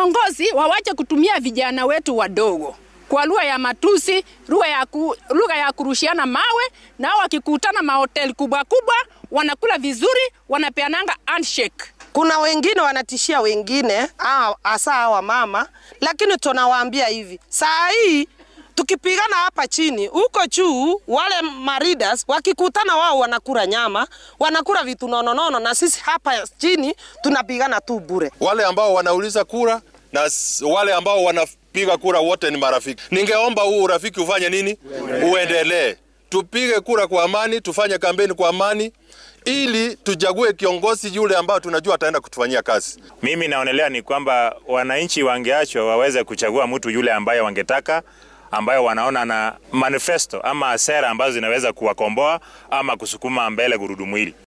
viongozi wawache kutumia vijana wetu wadogo kwa lugha ya matusi, lugha ya, ku, lugha ya kurushiana mawe, nao wakikutana mahoteli kubwa kubwa wanakula vizuri, wanapeananga handshake. Kuna wengine wanatishia wengine, hasa hawa mama, lakini tunawaambia hivi, saa hii tukipigana hapa chini, huko juu wale maridas wakikutana, wao wanakula nyama, wanakula vitu nononono, na sisi hapa chini tunapigana tu bure. Wale ambao wanauliza kura na wale ambao wanapiga kura wote ni marafiki. Ningeomba huu urafiki ufanye nini? Uendelee. Tupige kura kwa amani, tufanye kampeni kwa amani ili tuchague kiongozi yule ambao tunajua ataenda kutufanyia kazi. Mimi naonelea ni kwamba wananchi wangeachwa waweze kuchagua mtu yule ambaye wangetaka ambayo wanaona na manifesto ama sera ambazo zinaweza kuwakomboa ama kusukuma mbele gurudumu hili.